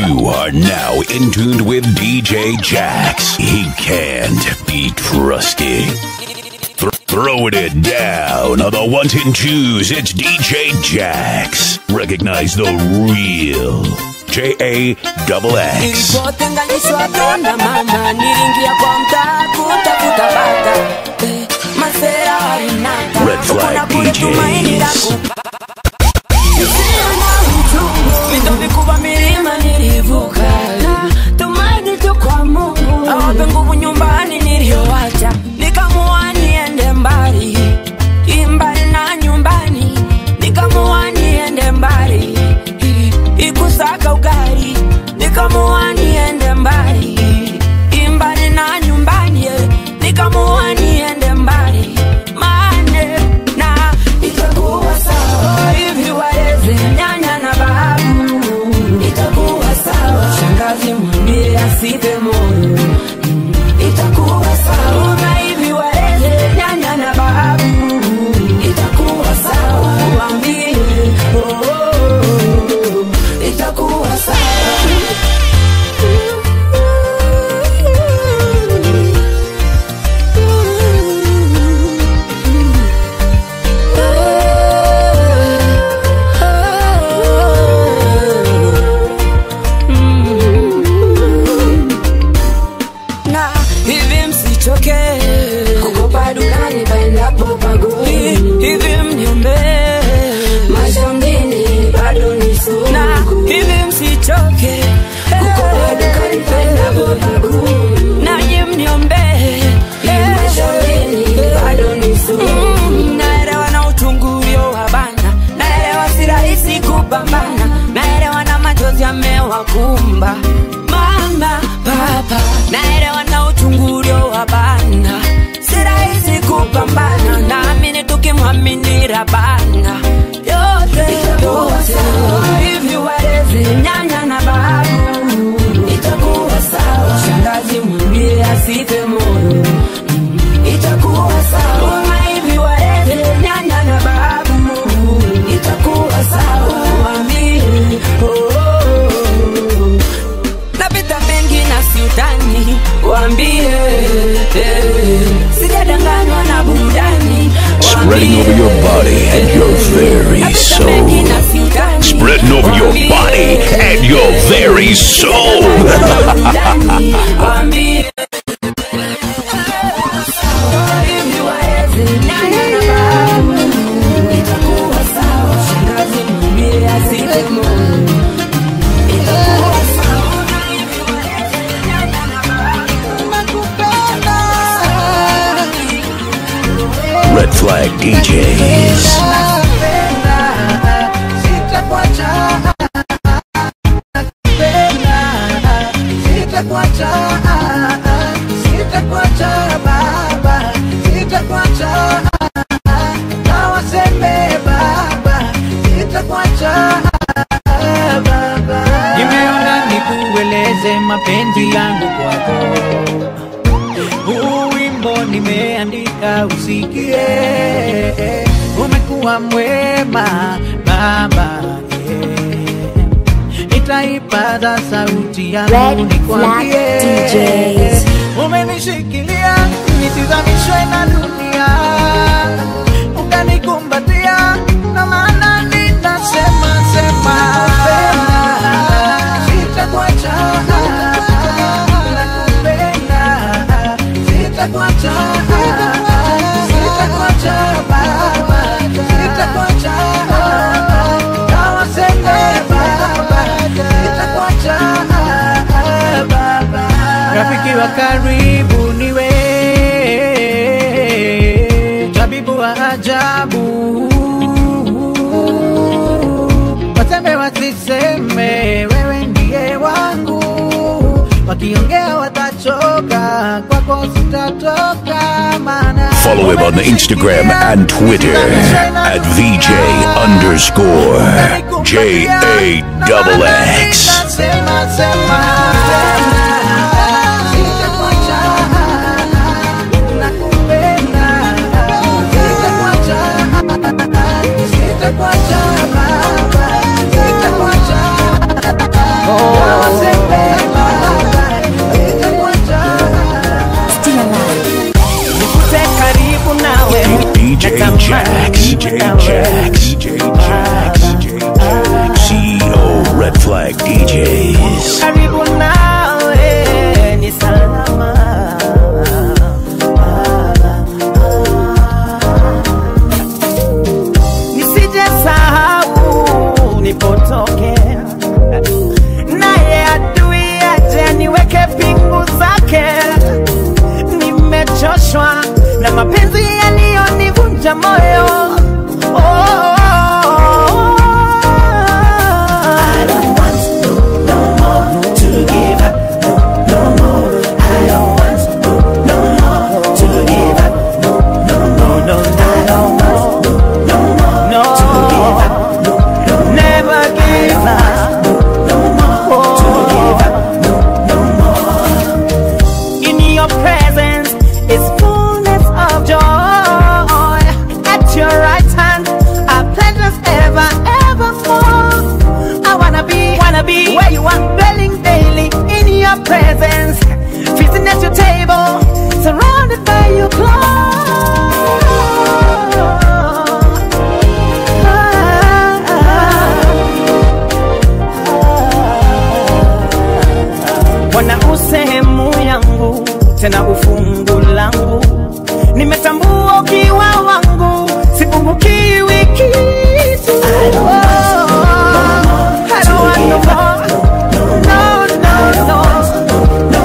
You are now in tuned with DJ Jax. He can't be trusted. Th- throwing it down on the ones and twos, it's DJ Jax. Recognize the real J A double X. Nilipotenganishwa tona mama, niliingia kwa mtaa kutafuta bata Eh, masera walinata Red flag Kuna kule DJs. tumaini la kupata. Hisia na uchungu, vito vikubwa milima nilivuka tumaini tu kwa Mungu awape nguvu nyumbani niliyowacha nikamua niende mbali imbali na nyumbani nikamua niende mbali ikusaka ugali nikamua niende mbali imbali na nyumbani eh, nikamua niende mbali mane na itakuwa sawa hivi waleze nyanya na babu itakuwa sawa shangazi mwambie asipe moyo Mm, itakuwa sawa na hivi waleze nyanya na babu itakuwa sawa waambie oh, oh, oh, itakuwa sawa na hivi msichoke kukopa dukani paendapo pagoni hivi mniombe maisha mjini bado ni sugu na hivi msichoke kukopa dukani paendapo pagoni naje mniombe maisha mjini bado ni sugu naelewa na uchungu ulio wa bana naelewa si rahisi kupambana naelewa na machozi yamewakumba mama papa naelewa na uchungu ulio wa bana si rahisi kupambana naamini tukimwamini rabana yote yote hivi walezi nyanya na babu itakuwa sawa shangazi mwambie asife moyo Mm, itakuwa sawa na hivi walezi nyanya na babu itakuwa sawa mwambie oh, oh, oh napita mengi na siutani wambie eh, sijadanganywa na burudani Spreading over your body and your very soul. Spreading over your body and your very soul. Red Flag DJs. nimeona nikueleze mapenzi yangu kwako huu wimbo nimeandika usikie umekuwa mwema baba yeah. nitaipaza sauti yangu Red nikwambie Flag DJs. umenishikilia nisizamishwe na dunia ukanikumbatia na maana ninasema sema sitakuacha nakupenda sitakuacha sitakuacha baba sitakuacha kawaseme baba sitakuacha baba rafiki wa karibu niwe tabibu wa ajabu waseme wasiseme wewe ndiye wangu wakiongea watachoka kwako sitatoka maana Follow him on Instagram and Twitter at VJ underscore J A double X. Sema, sema, sitakuacha, nakupenda, sitakuacha, sitakuacha, baba, sitakuacha, oh, nilipotokea naye adui aje aniweke pingu zake nimechoshwa na mapenzi yaliyonivunja moyo oh, oh, oh. I don't want no, no more to give up, no, no more. I don't want no, no more to give up, no, no, no, no, I don't want no, no more no. to give up, no, no, never give up, no, no more to give up, no, no more. In your presence is fullness of joy. At your right hand are pleasures ever, evermore. I wanna be, wanna be where you are, dwelling daily in your presence. Feasting at your table, surrounded by your glory. Bwana usehemu yangu, tena ufungu langu, nimetambua ukiwa wangu, sipungukiwi kitu. I don't want no more. No, no, no.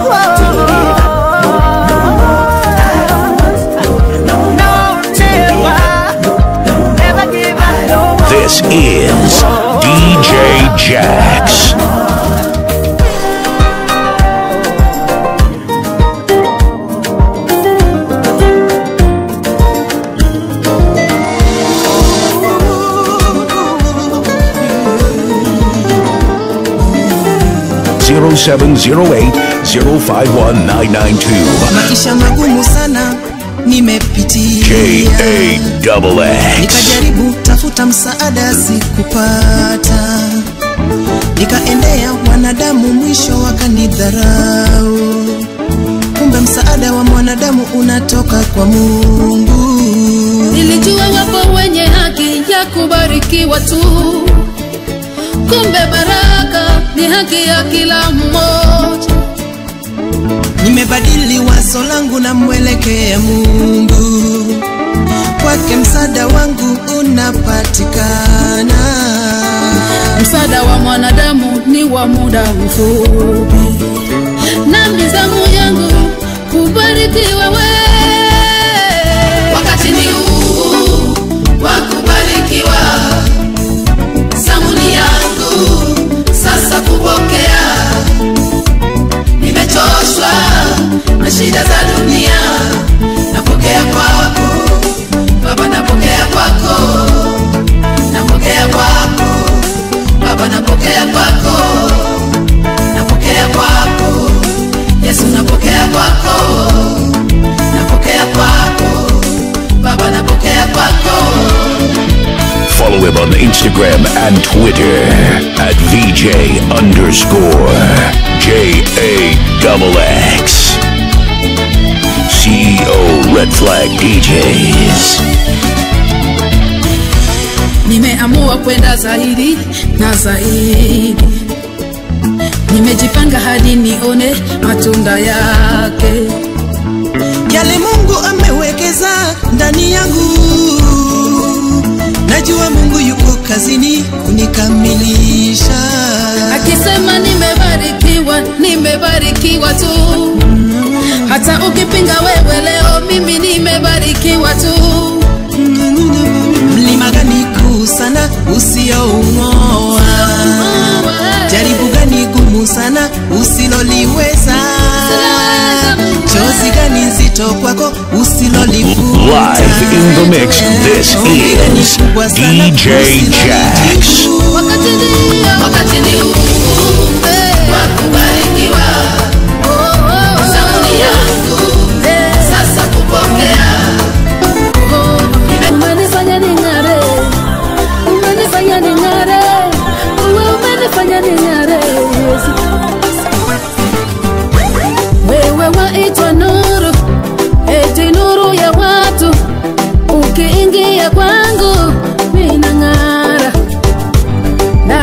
No, never. Never give up, no more. This is DJ Jax. Zero seven zero eight zero five one nine nine two. maisha magumu sana nimepitia J A double X. nikajaribu tafuta msaada sikupata nikaendea wanadamu mwisho wakanidharau kumbe msaada wa mwanadamu unatoka kwa mungu Nilijua wapo wenye haki ya kubarikiwa tu, kumbe baraka ni haki ya kila mmoja. nimebadili wazo langu na mwelekea mungu kwake msaada wangu unapatikana Msaada wa mwanadamu ni wa muda mfupi, na mizamu yangu kubarikiwa we. Wakati ni huu wa kubarikiwa, zamuni yangu sasa kupokea. Nimechoshwa na shida za dunia, napokea kwako Baba, napokea kwako, napokea kwako Baba, napokea kwako, napokea kwako Yesu, napokea kwako, napokea kwako Baba, napokea kwako. Follow him on Instagram and Twitter at VJ underscore J A double X. CEO Red Flag DJs. Nimeamua kwenda zaidi na zaidi, nimejipanga hadi nione matunda yake. yale mungu amewekeza ndani yangu najua mungu yuko kazini kunikamilisha Akisema nimebarikiwa, nimebarikiwa tu. Hata ukipinga wewe leo, mimi nimebarikiwa tu. mlima gani kuu sana usioung'oa jaribu gani gumu sana usiloliweza chozi gani nzito kwako usilolivuta Live in the mix, this Ombi gani is kubwa sana DJ Jax. usilolijibu. Wakati ndio, wakati ni huu wa kubarikiwa. Zamu yangu sasa kupokea. Umenifanya ning'are, umenifanya ning'are, uwe umenifanya ning'are, Yesu. Wewe waitwa nuru, eti nuru ya watu, ukiingia kwangu minang'ara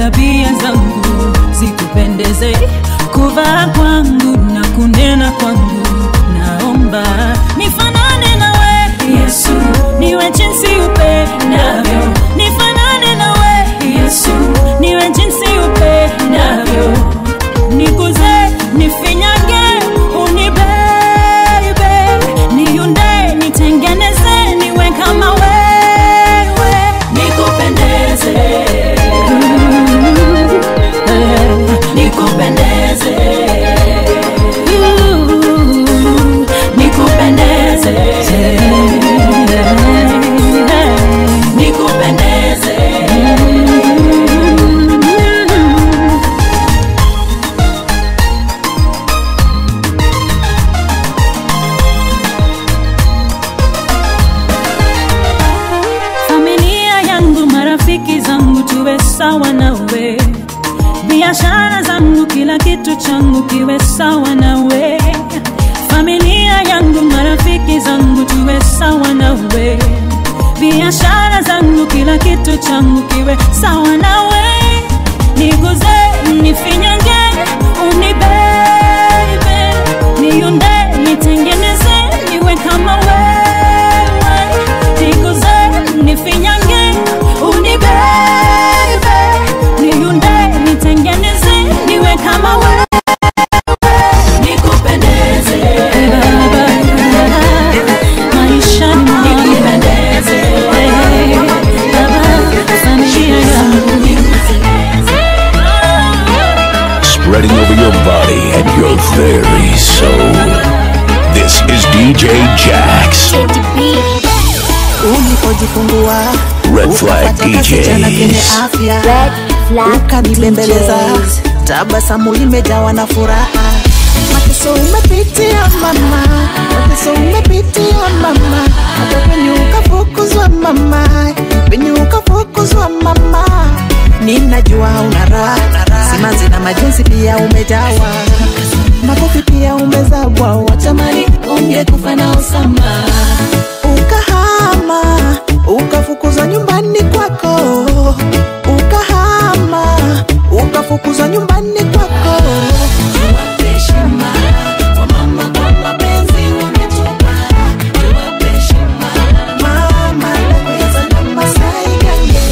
tabia zangu zikupendeze kuvaa kwangu na kunena kwangu naomba nifanane nawe yesu niwe jinsi upendavyo nifanane nawe yesu niwe jinsi upendavyo niguze nifinyage unibebe niunde nitengeneze niwe kama wewe nikupendeze nikupendeze nikupendeze nikupendeze familia yangu marafiki zangu tuwe sawa nawe biashara zangu kila kitu changu kiwe sawa nawe familia yangu marafiki zangu tuwe sawa nawe biashara zangu kila kitu changu kiwe sawa nawe niguze nifinyange unibebe niunde nitengeneze niwe kama wewe niguze nifinyange unibebe niunde nitengeneze niwe kama wewe nikupendeze maisha nikupendeze familia yangu Spreading over your body and your very soul. This is DJ Jax. ulipojifungua Red Flag ukapata kasichana kenye DJs. afya ukanibembeleza tabasamu limejawa na furaha mateso umepitia mama mateso umepitia mama hata penye ukafukuzwa mama penye ukafukuzwa mama ninajua una raha simanzi na majonzi pia umejawa makofi pia umezawa watamani ungekufa na Osama ukahama ukafukuzwa nyumbani kwako ukahama ukafukuzwa nyumbani kwako Mama, naweza na Masai Gange.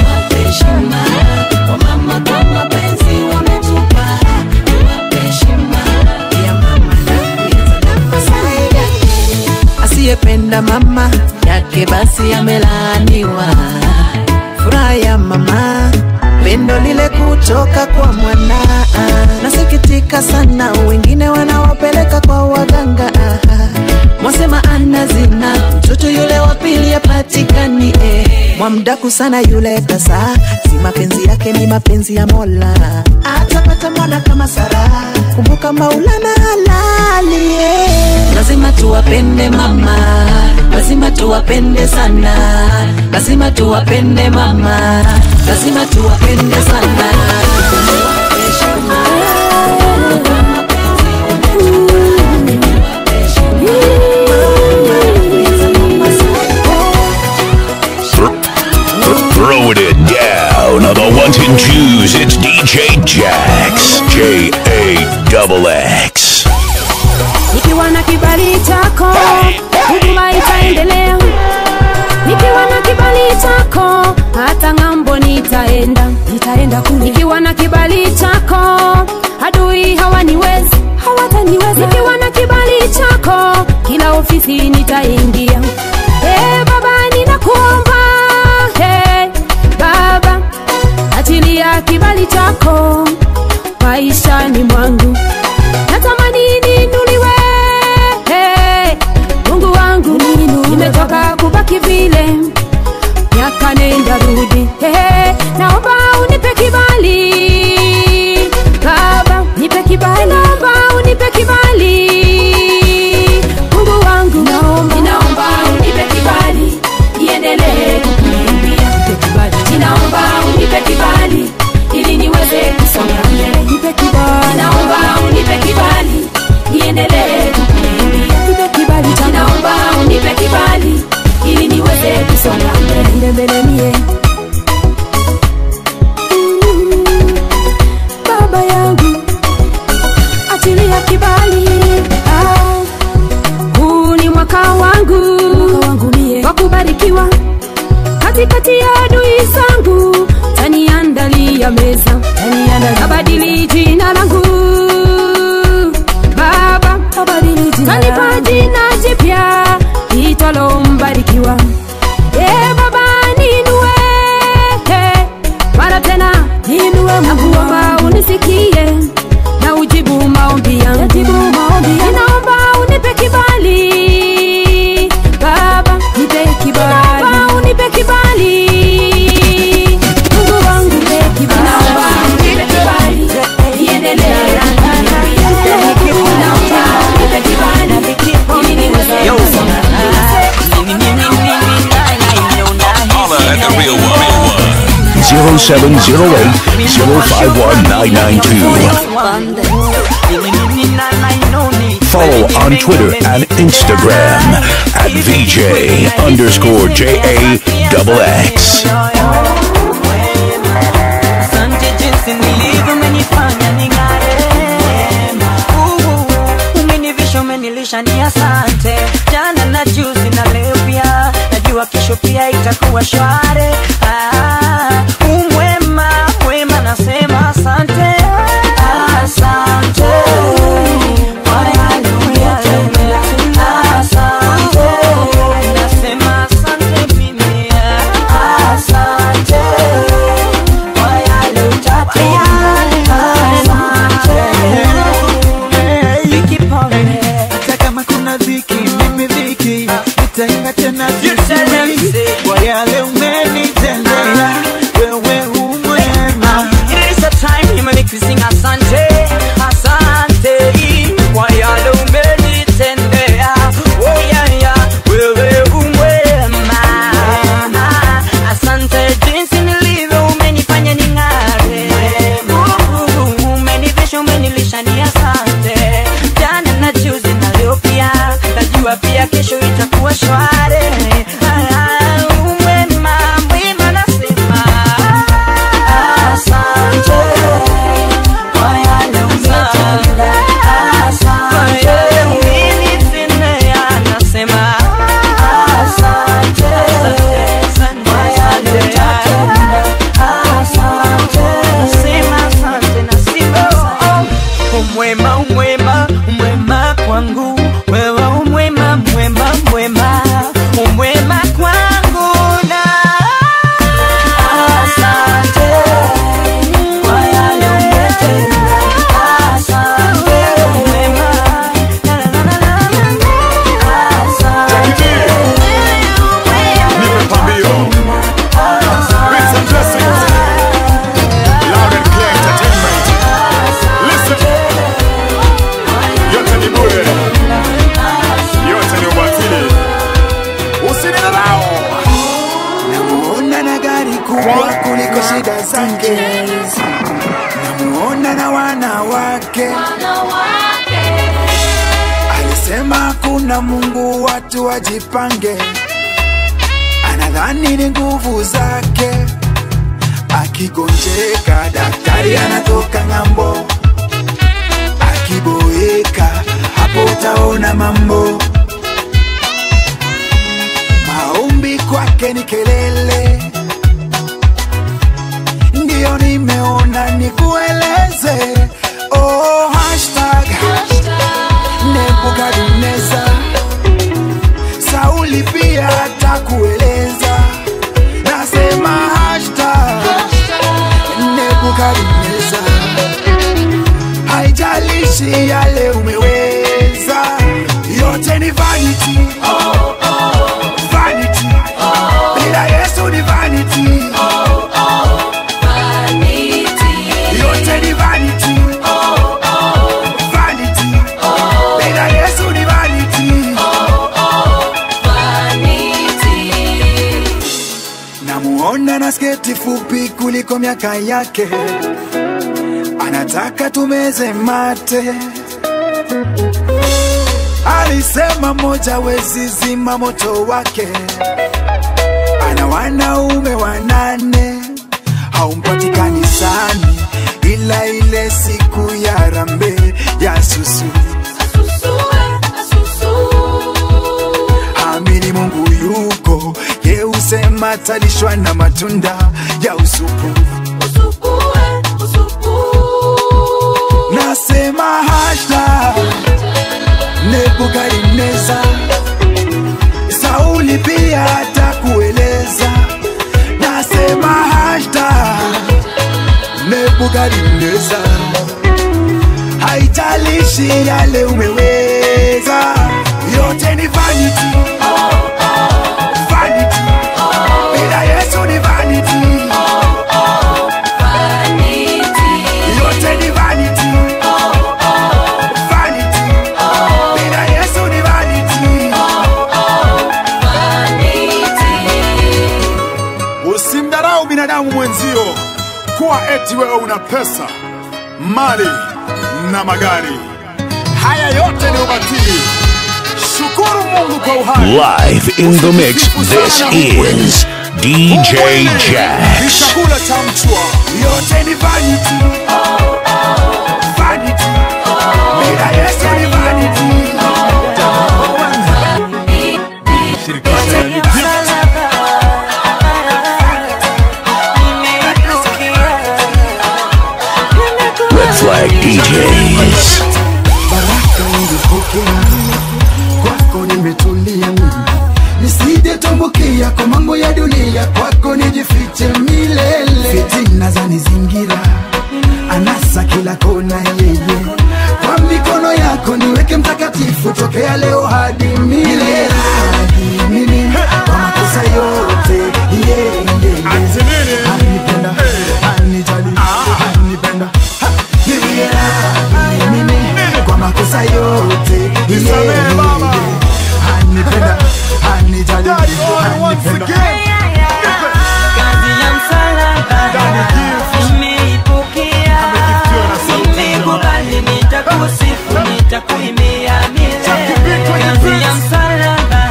Ya mama, naweza na Masai Gange. asiyependa mama yake basi amelaaniwa furaha ya mama pendo lile kutoka kwa mwana nasikitika sana wengine wanawapeleka kwa waganga mwasema ana zina mtoto yule wa pili apatikani eh. mwamdaku sana yule kasa si mapenzi yake ni mapenzi ya mola atapata mwana kama sara kumbuka maulana halali eh. lazima tuwapende mama lazima tuwapende sana lazima tuwapende mama lazima tuwapende sana Th- th- throwing it down on the ones and twos. It's DJ Jax. J A double X. nikiwa na kibali chako huduma itaendelea nikiwa na kibali chako hata ng'ambo nitaenda nitaenda kule nikiwa na kibali chako adui hawaniwezi hawataniweza nikiwa na kibali chako kila ofisi nitaingia hey, baba ninakuomba hey, baba achilia kibali chako maishani mwangu natamani niinuliwe hey, mungu wangu nimetoka kubaki vile miaka nenda rudi hey, naomba unipe kibali baba nipe kibali naomba unipe kibali mungu wangu naomba, naomba unipe nakuomba unisikie na ujibu maombi yangu ninaomba unipe kibali baba nipe kibali naomba unipe kibali mungu wangu nipe kibali naomba unipe kibali niendelee naomba unipe kibali ili niweze Holla at the real one. Real one. 0708 051 992. Follow on Twitter and Instagram at VJ underscore JA double X. Asante jinsi nilivyo umenifanya ning'are. Uhu, Umenivisha umenilisha ni asante jana na juzi na leo pia najua kesho pia itakuwa shware ah, umwema mwema nasema asante asante kwa yale uliyotenda. Asante, nasema asante mimi asante kwa yale utatenda. hata kama kuna dhiki mimi dhiki nitaimba tena You tell them, vizuri say. kwa yale umenitendea wewe umwema It is a time you make me sing asante, asante kwa yale umenitendea. Oh yeah yeah, wewe umwema. Asante jinsi nilivyo umenifanya ning'are. Uh, Umenivisha umenilisha ni asante. Jana na juzi na leo pia, najua pia kesho itakuwa shwari. Ah, umwema, mwema nasema. Asante kwa yale umetenda. Asante kwa yale umenitendea. Nasema asante kwa yale utatenda. Asante. Nasema asante, nasema asante. Umwema, umwema, umwema kwangu wewe umwema, mwema, mwema, umwema kwangu na asante kwa yale umetenda. Asante, umwema, na, na, na, na, na, na. Asante, Nipe pambio. Rinse and dress it. Loud and clear entertainment. Listen. Yote ni bure. Yote ni ubatili. Usinidharau. namuona na gari kubwa kuliko shida zake namuona na wanawake alisema kuna mungu watu wajipange anadhani ni nguvu zake akigonjeka daktari anatoka ng'ambo akiboeka hapo utaona mambo maombi kwake ni kelele ndiyo nimeona nikueleze oh, hashtag nebukadneza sauli pia atakueleza nasema hashtag nebukadneza haijalishi yale umeweza yote ni vanity vanity bila yesu ni vanity yote ni vanity vanity bila yesu ni vanity namuona na sketi fupi kuliko miaka yake anataka tumeze mate alisema moja wezi zima moto wake ana wanaume wanane haumpati kanisani ila ile siku ya rambe ya susu amini mungu yuko ye usema talishwa na matunda ya usupu nasema hasha nebukadneza sauli pia atakueleza nasema hasha ukalindeza haijalishi yale umeweza yote ni vanity vanity bila yesu ni vanity yote ni vanity vanity bila yesu ni vanity usimdharau binadamu mwenzio kuwa eti wewe una pesa mali na magari haya yote ni ubatili shukuru mungu kwa uhai Live in the mix, this is DJ ni Jax. chakula cha mchwa yote ni vanity vanity bila yesu ni vanity Red Flag DJs. baraka ungepokea kwako nimetulia mimi nisije tumbukia kwa mambo ya dunia kwako nijifiche milele fitina za nizingira anasa kila kona yeye kwa mikono yako niweke mtakatifu tokea leo hadi milele hadi mimi kwa makosa yote yeah, yeah, yeah. Atinini. anipenda anijali anipenda Ha, niwie radhi mimi kwa makosa yote Nisamehe, yeah, Baba. yeah. anipenda anijali Daddy, oh, once anipenda again. kazi ya msalaba Daddy gift. nimeipokea Amegiftiwa na sauti nimekubali nitakusifu nitakuimbia Jackie milele Beat kwenye kazi beat. ya msalaba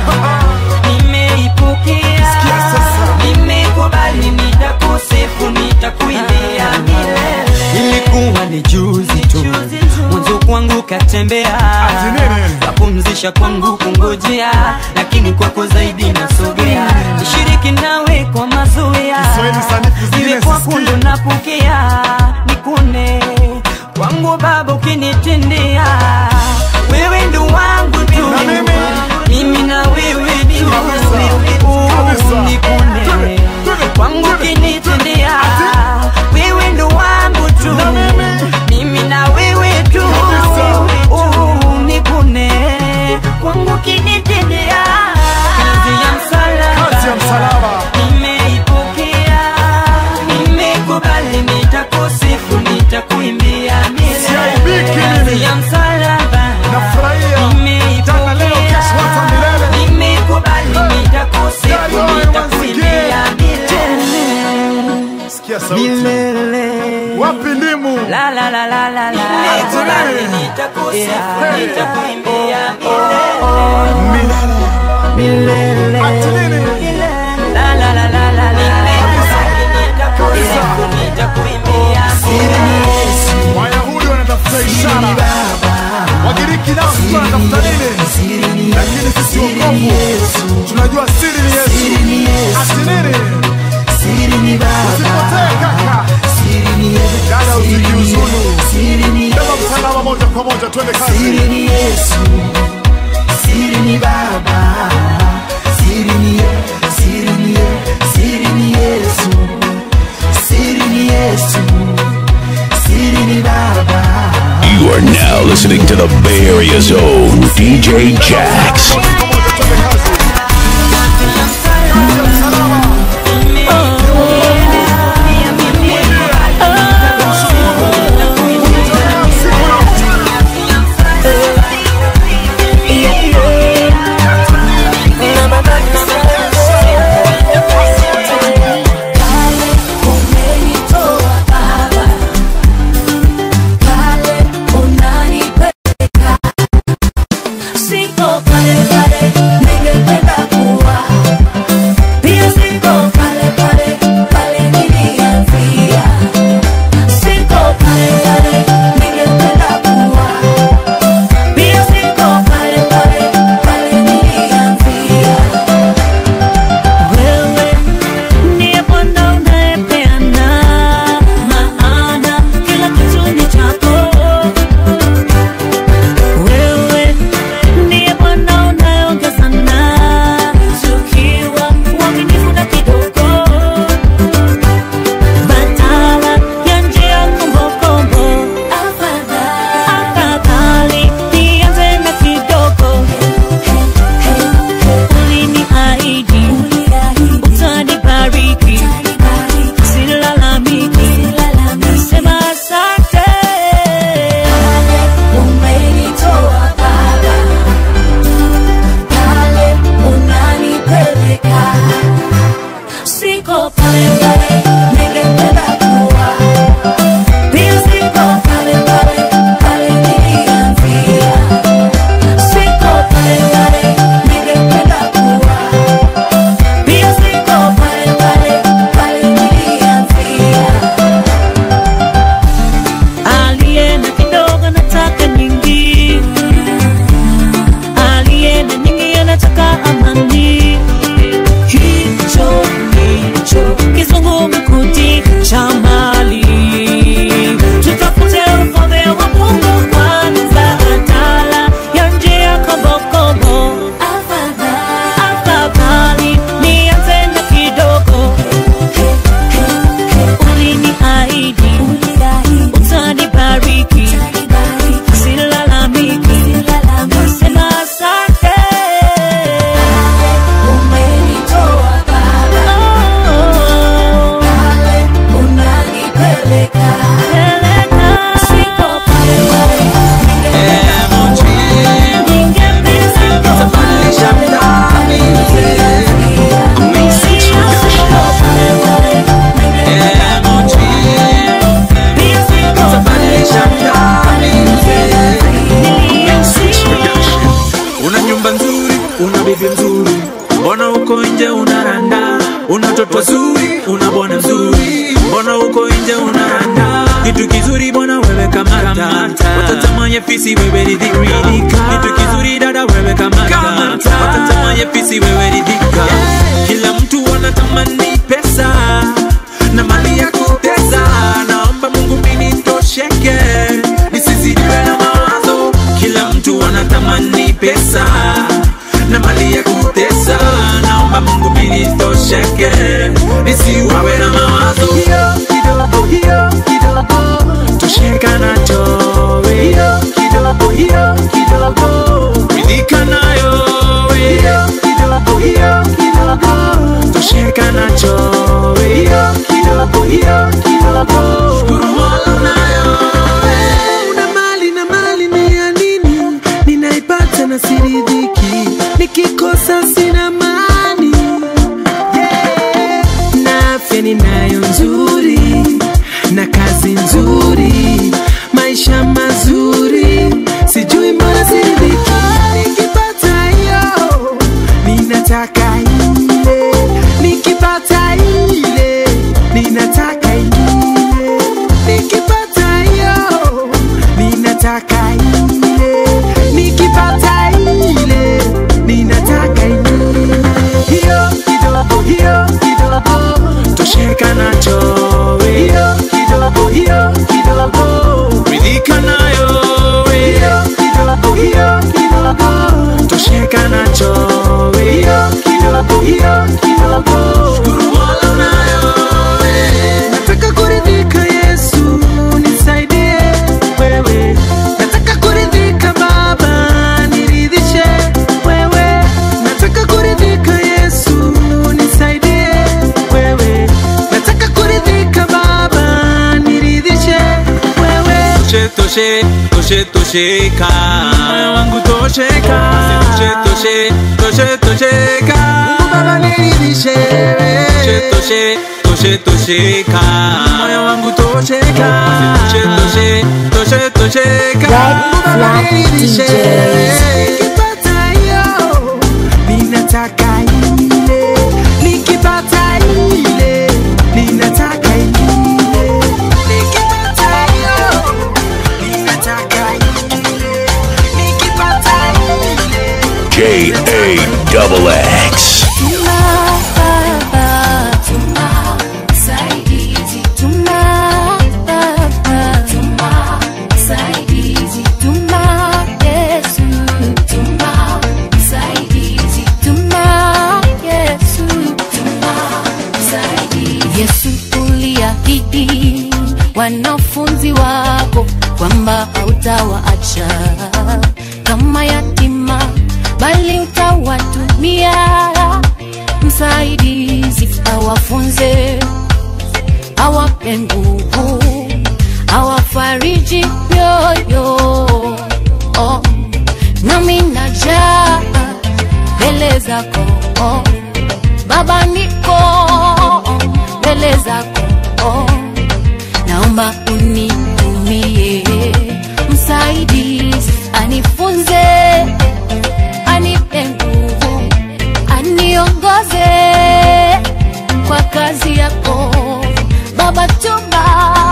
nimeipokea Sikia sasa. nimekubali nitakusifu nitakuimbia milele ilikuwa ni juzi tu mwanzo kwangu katembea Ati nini? kapumzisha kwangu kungojea lakini kwako zaidi nasogea nishiriki nawe kwa mazoea Kiswahili sanifu zingine iwe kwa sisikii. kundu napokea nikune kwangu baba ukinitendea wewe ndo wangu tu Na mimi? mimi na wewe tu Kabisa. Kabisa. nikune Twende, twende, kwangu twende. ukinitendea Ati? wewe ndo wangu tu Na mimi? mimi na wewe tu Kabisa. Oh, nikune kwangu ukinitendea kazi ya msalaba Kazi ya msalaba. nimeipokea nimekubali nitakusifu nitakuimbia Siaibiki milele mimi. kazi ya msalaba nafurahia jana leo kesho hata milele nimekubali nitakusifu Daddy, oh, once nitakuimbia again. milele sikia sauti milele wapi ndimu la la la la la la nimekubali nitakusifu nitakuimbia milele milele ati nini La la la la la la Nimekubali nitakusifu nitakuimbia milele wayahudi wanatafuta ishara wagiriki nao sijui wanatafuta nini lakini sisi wokovu tunajua siri ni yesu ati nini usipotee kaka dada usijiuzulu beba msalaba moja kwa moja twende kazi Siri ni Yesu, siri ni Baba, siri ni Ye- siri ni Ye- siri ni Yesu, siri ni Yesu, siri ni Baba. You are now listening to the Bay Area's own DJ Jax. moja kwa moja twende kazi kazi ya msalaba Umenitoa Baba, pale unanipeleka, siko pale pale una toto zuri una bwana mzuri mbona uko nje unaranda kitu kizuri bwana wewe kamata watatamanye fisi wewe ridhika kitu kizuri dada wewe kamata watatamanye fisi wewe ridhika kila mtu anatamani pesa na mali ya kutesa naomba mungu mimi tosheke nisizidiwe na mawazo kila mtu anatamani pesa na mali ya kutesa naomba mungu mimi tosheke nisiwawe na mawazo hiyo kidogo hiyo kidogo tosheka nacho we. hiyo kidogo hiyo kidogo ridhika nayo we. hiyo kidogo hiyo kidogo tosheka nacho we. hiyo kidogo hiyo kidogo shukuru mola nayo una mali na mali ni ya nini ninaipata na siridhiki nikikosa sina mani yeah. na afya ninayo nzuri na kazi nzuri maisha mazuri sijui mbona siridhiki nikipata hiyo ninataka ile nikipata ile ninataka ingine nikipata hiyo ninataka ile nikipata ile ninataka ingine hiyo kidogo hiyo kidogo tosheka nacho we. hiyo kidogo hiyo kidogo ridhika nayo we. hiyo kidogo hiyo kidogo tosheka nacho we. hiyo kidogo hiyo kidogo shukuru mola nayo we. nataka kuridhika yesu nisaidie wewe nataka kuridhika baba niridhishe wewe nataka kuridhika yesu nisaidie wewe nataka kuridhika baba niridhishe wewe toshe toshe toshe tosheka moyo wangu tosheka toshe toshe toshe tosheka Mungu baba niridhishe toshe toshe toshe tosheka moyo wangu tosheka toshe toshe toshe tosheka Red Flag DJs. nikipata hiyo ninataka ile nikipata ile ninataka ingine nikipata hiyo ninataka ile nikipata ile J A double X. Yesu uliahidi wanafunzi wako kwamba hautawaacha kama yatima, bali utawatumia msaidizi, awafunze, awape nguvu, awafariji mioyo. Oh, nami najaa mbele zako oh. Baba niko mbele zako oh. Naomba unitumie msaidizi, anifunze, anipe nguvu, aniongoze kwa kazi yako Baba, tuma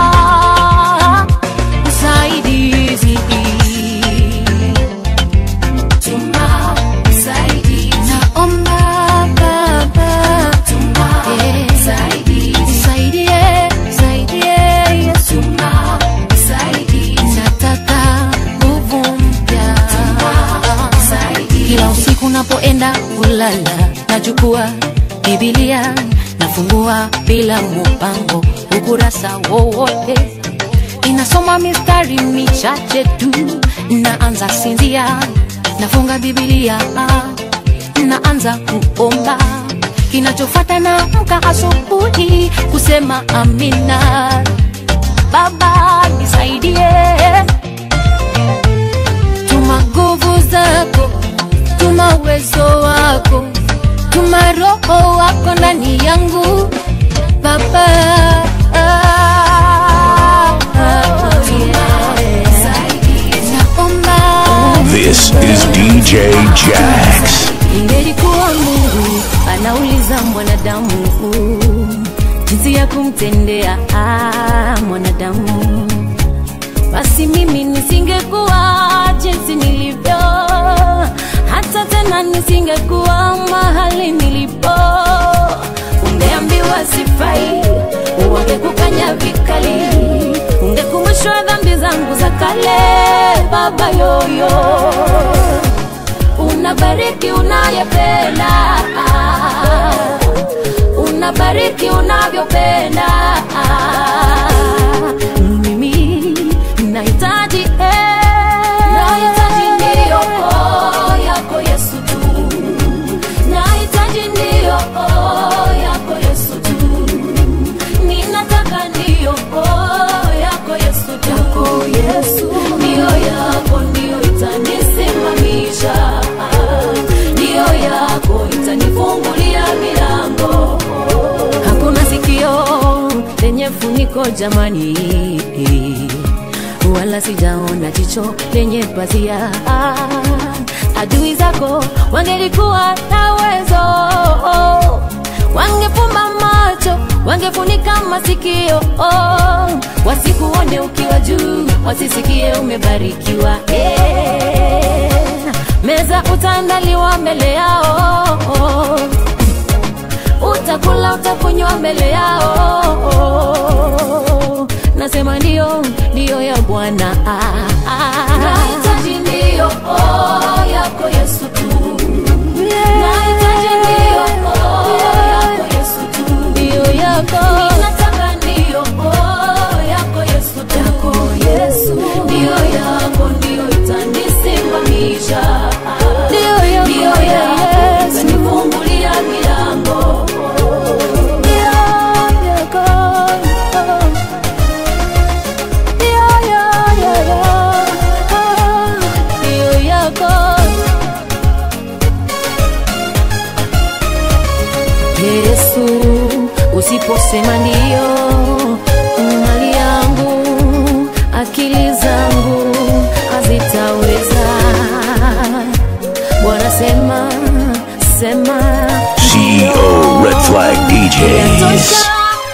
msaidizi tuma msaidizi, naomba Baba tuma msaidizi, nisaidie, nisaidie Yesu, tuma msaidizi, nataka nguvu mpya kila usiku napoenda kulala, nachukua Biblia nafungua bila mpango ukurasa wowote inasoma mistari michache tu, naanza sinzia, nafunga Biblia, naanza kuomba. Kinachofuata naamka asubuhi kusema amina. Baba nisaidie, tuma nguvu zako, tuma uwezo wako, tuma roho wako ndani yangu Baba. Naomba This is DJ Jax. ingelikuwa Mungu anauliza mwanadamu kumtendea ah, mwanadamu basi mimi nisingekuwa jinsi nilivyo hata tena nisingekuwa mahali nilipo ungeambiwa sifai wangekukanya vikali ungekumbushwa dhambi zangu za kale baba yoyo unabariki unayependa unabariki unavyopenda mimi nahitaji eh, nahitaji ndiyo oh, yako yesu tu nahitaji ndiyo oh, yako yesu tu ninataka ndiyo oh, yako yesu tu yako yesu ndiyo yako ndiyo itanisimamisha ndiyo yako itanifungulia milango hakuna sikio lenye funiko jamani wala sijaona jicho lenye pazia adui zako wangelikuwa na uwezo wangefumba macho wangefunika masikio wasikuone ukiwa juu wasisikie umebarikiwa eh. meza utaandaliwa mbele yao utakula utakunywa mbele yao nasema ndio ndio ya bwana nahitaji ndio oh, yako yesu tu nahitaji ndio oh, yako yesu tu ndio yako ninataka ndio oh, yako yesu tu yako yesu ndio yako ndio itanisimamisha ndio yako ndio yako itanifungulia milango Yesu, usiposema ndio, mali yangu, akili zangu hazitaweza. Bwana sema, sema CEO Red Flag DJs. Yatosha.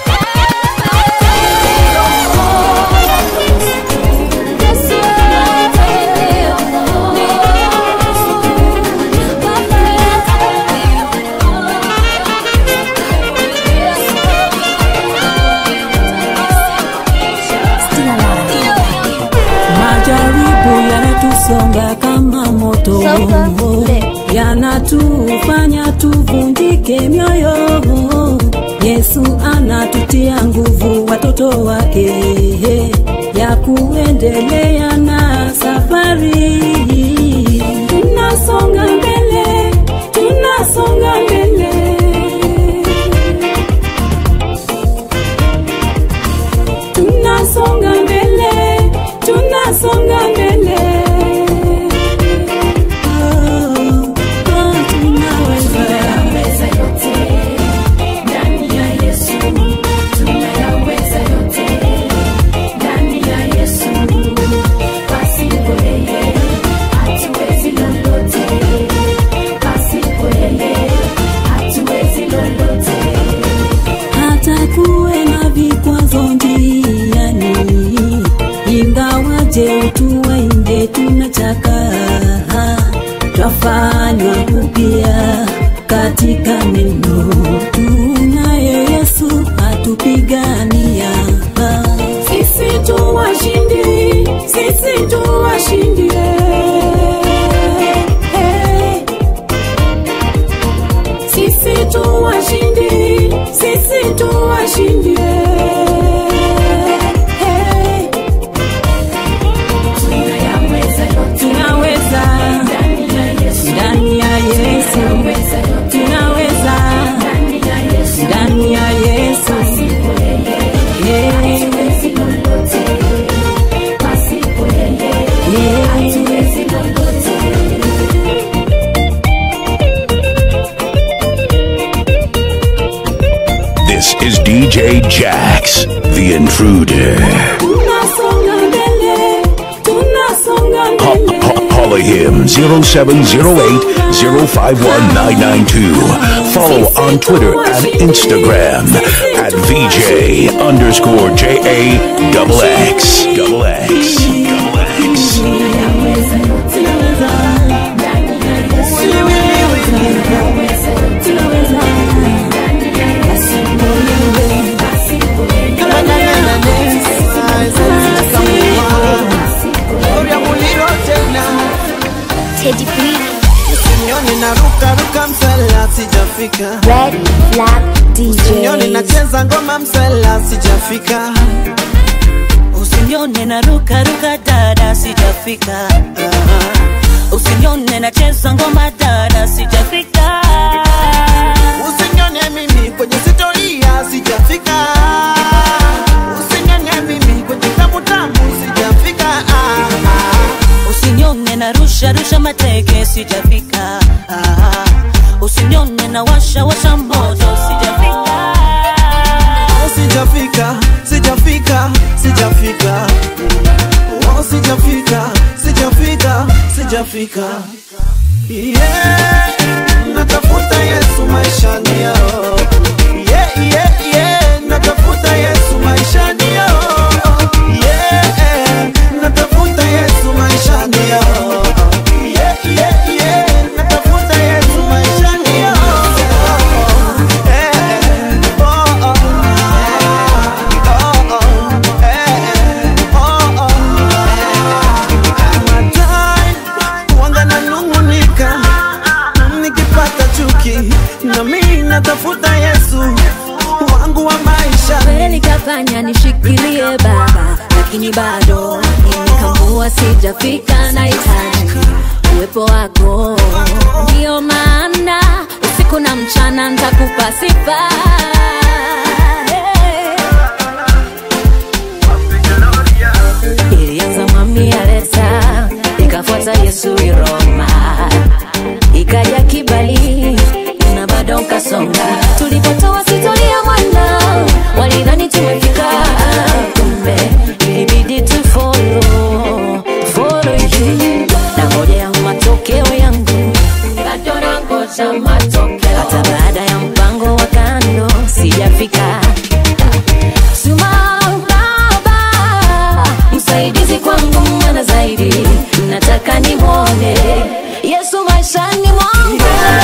Majaribu yanatusonga kama moto, yanatufanya tuvunjike mioyo. Yesu anatutia nguvu watoto wake ya kuendelea na safari. Tunasonga mbele, tunasonga mbele. tunasonga mbele tunasonga mbele Oh, oh, tunaweza. hata kuwe na vikwazo njiani, ingawaje utuwa nje tunachaka, twafanywa upya katika neno. Tunaye Yesu atupigania, sisi tu washindi, sisi tu washindi. Hey. Sisi tu washindi, sisi tu washindi. Hey. Tunaweza ndani ya Yesu, tunaweza ndani ya Yesu. Yeah. This is DJ Jax, the intruder. Tunasonga mbele, tunasonga Ca- mbele. ca- Call him 0708 051 992. Follow on Twitter and Instagram at VJ underscore J A double X double X double X. Teddy B. Usinione naruka ruka msela sijafika Red Flag Usinione DJs. nacheza ngoma msela sijafika Usinione na ruka ruka dada sijafika Usinione nacheza ngoma dada sijafika Usinione mimi kwenye sitoria sijafika Usinione mimi kwenye tamu tamu sijafika Usinione na rusha rusha mateke sijafika Usinione na washa washa moto sijafika Sijafika, sijafika, sijafika Oh, sijafika, sijafika, sijafika Yeah, natafuta Yesu maishani yao Yeah, yeah, yeah, natafuta Yesu maishani yao Yeah, natafuta Yesu maishani yao Yeah, yeah, yeah, natafuta Yesu maishani yao Eh, eh, oh, oh. Wanga nanung'unika nikipata chuki na mimi natafuta Yesu wangu wa maisha kweli kafanya nishikilie baba lakini bado nimekamua sijafika na hitaji uwepo wako ndio maana usiku na mchana ntakupa sifa ilianza mwami aleta ikafuata yesu iroma ikaja kibali na bado nkasonga tulipotoa sitoria mwana walidhani tumefika kumbe ilibidi tu follow follow you na ngoja ya matokeo yangu bado nangoja matokeo hata baada ya mpango wa kando sijafika Suma baba msaidizi kwangu mwana zaidi nataka nimwone yesu maishani mwangu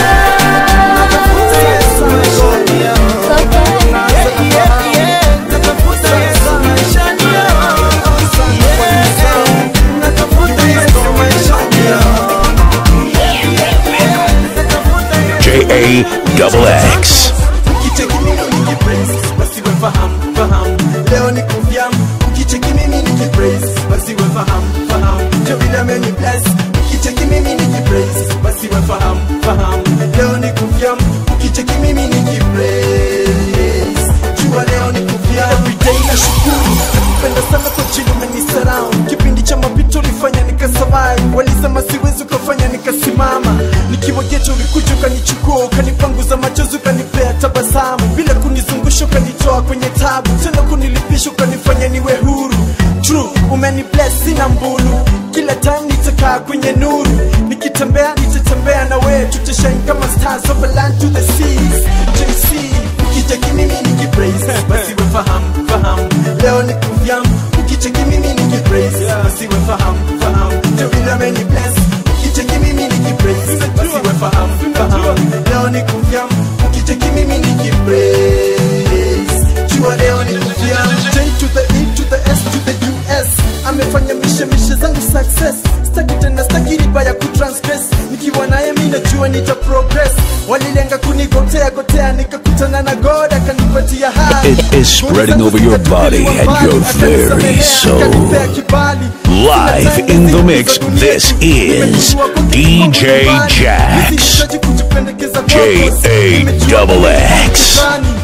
J A double X. Ukicheki mimi nikipraise basi we fahamu fahamu leo ni kuvyamu ukicheki mimi nikipraise basi we fahamu fahamu jo vile ameni bless ukicheki mimi nikipraise basi we fahamu fahamu leo ni kuvyamu ukicheki mimi nikipraise jua leo ni kuvyamu everyday na shukuru nakupenda sana kwa chini umenisurround kipindi cha mapito ulifanya nikasurvive walisema siwezi ukafanya nikasimama nikiwa geto ulikuja ukanichukua ukanipanguza machozi ukanipea tabasamu bila kunizungusha ukanitoa kwenye tabu tena kunilipisha ukanifanya niwe huru true umeni bless sina mbulu kila time nitakaa kwenye nuru nikitembea nitatembea na wewe tutashine kama stars over land to the seas JC ukicheki mimi nikipraise basi we fahamu fahamu leo ni kuvyamu ukicheki mimi nikipraise basi we fahamu fahamu jo vile ameni bless ukicheki mimi nikipraise basi we fahamu fahamu leo ni kuvyamu ukicheki mimi nikipraise jua leo ni kuvyamu J to the E to the S to the US amefanya mishe mishe zangu success staki tena staki riba ya kutransgress nikiwa naye mi najua nita progress walilenga kunigotea gotea nikakutana na god akanipatia high It is spreading over your body and your very soul. Live in the mix, this is DJ Jax. J A double X.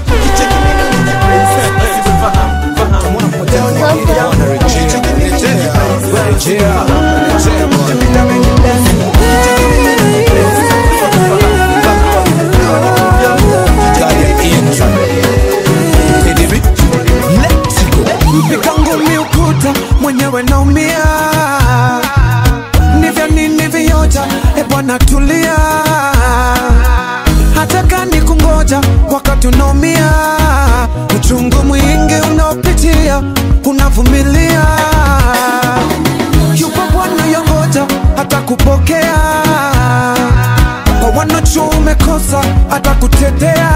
nikangumi ukuta mwenyewe naumia nivyo nini viota e bwana tulia hata kani kungoja wakati unaumia kuna vumilia yupo bwana yongoja hata kupokea kwa wanacho umekosa hata kutetea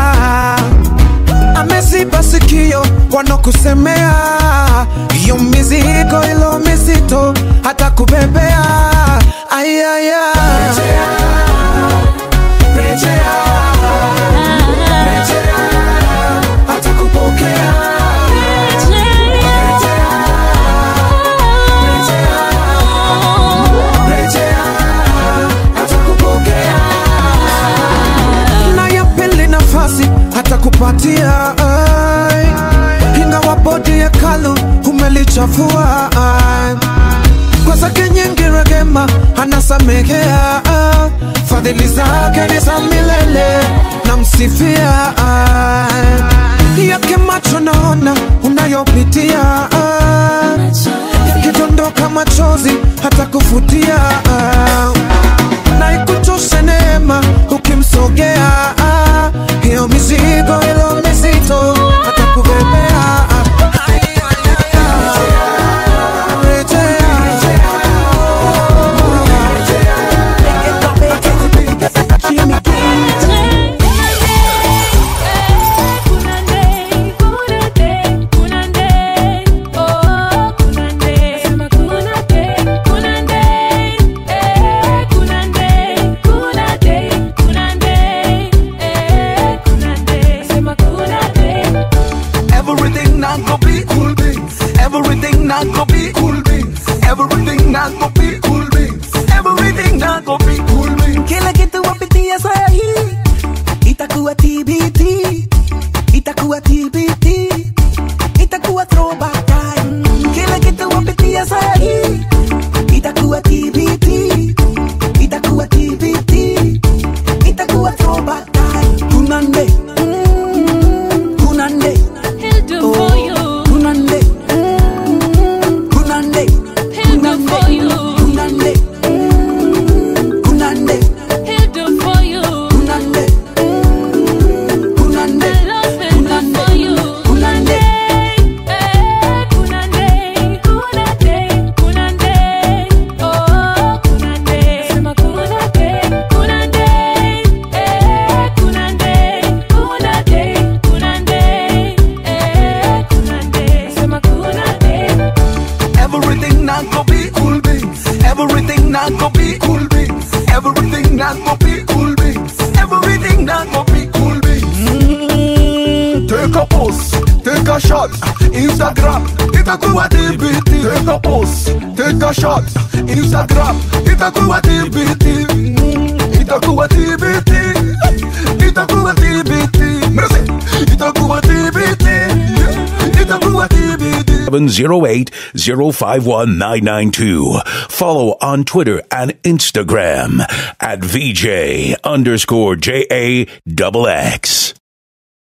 ameziba sikio wanokusemea hiyo mizigo ilo mizito hata kubebea ayaya hata kupokea na ya pili nafasi hata kupatia ai. ingawa bodi ya kalu umelichafua ai. kwa zake nyingi rehema anasamehea ah. fadhili zake ni za milele namsifia ai. yake macho naona unayopitia ah. yakidondoka machozi hata kufutia ah na ikuchoshe neema ukimsogea ah, hiyo mizigo ilo mizito atakubebea Everything not go be cool beans. Everything not go be cool beans. Everything not go be cool beans. Everything not go be cool beans. Kila kitu wapitia sahi itakuwa TBT, itakuwa TBT, itakuwa throwback time. Kila kitu wapitia sahi itakuwa TBT, itakuwa TBT, itakuwa throwback time. Kunande, mm, kunande, oh, kunande, mm, kunande, kunande, kunande, mm, kunande. Everything not go be cool beans. Everything not go be cool beans. Everything not go be cool beans. Everything not go be cool beans. Mm, take a post, take a shot. Instagram, itakuwa TBT. Take a post, take a shot. Instagram, itakuwa TBT. Mm, itakuwa TBT. Itakuwa TBT. Mercy, itakuwa TBT. Itakuwa TBT. 708 051 992. Follow on Twitter and Instagram at VJ underscore J A double X.